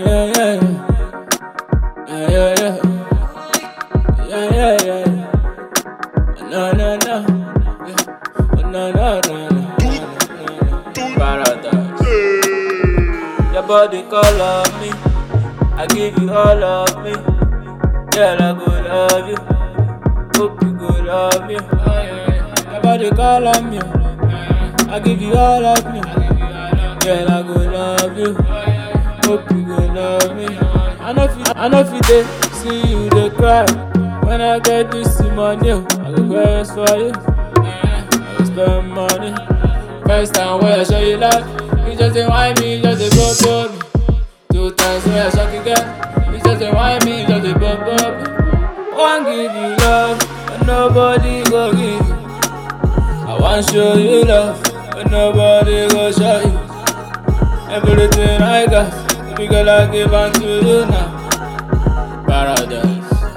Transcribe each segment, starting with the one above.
yeah, yeah. Yeah, yeah, yeah. Yeah, yeah, yeah. No, no, no. Yeah. No, no, no, no. Paradise. Your body call of me. I give you all of me. Girl, I go love you. Hope you go love me. Your body call on me. I give you all of me. Girl, I go love you. Hope you go love me. I know if you, I know if you dey see you dey cry. When I get this money, oh, I go quest for you. I go spend money. First time when I show you love, you just dey whine me, you just dey go to me. Two times when I shock you girl, you just dey whine me, you just dey bump up me. One give you love, but nobody go give you. I want show you love, but nobody go show you. Everything I got, baby girl I give unto you now. Paradise.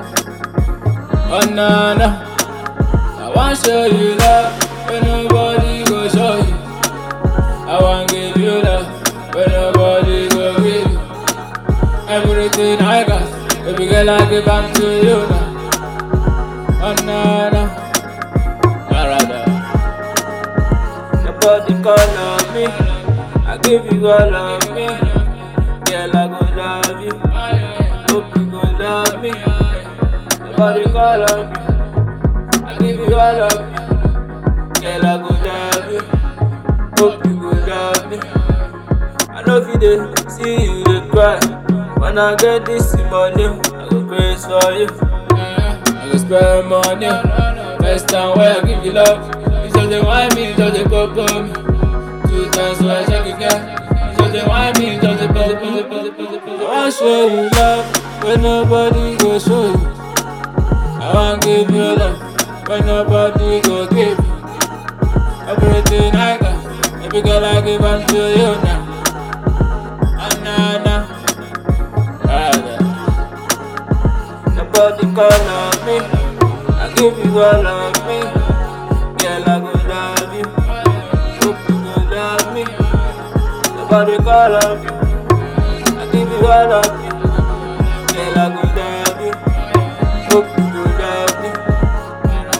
Oh na na, I want show you love, but nobody go show you. I want give you love, but nobody go give you. Everything I got, baby girl I give unto you now. Oh na na, paradise. Nobody call on me. I give you all of me. Girl, I go love you. Hope you go love me. Nobody call on me. I give you all of me. Girl, I go love you. Hope you go love me. I know if you dey see you dey cry. When I get this money, I go praise for you. I go spend money. First time when I give you love, you just dey whine me, you just dey pop on me. Two times when I check again, you just dey whine me, you just dey pop on me. I wan show you love when nobody go show you. I wan give you love when nobody go give you. Everything I got, every girl I give unto you now. Ah, nah, nah. Alright. Nobody call on me. I give you all of me. Girl, I go love you. Hope you go love me. Nobody call on me. I give you all of me. Girl, I go love you. Hope you go love me.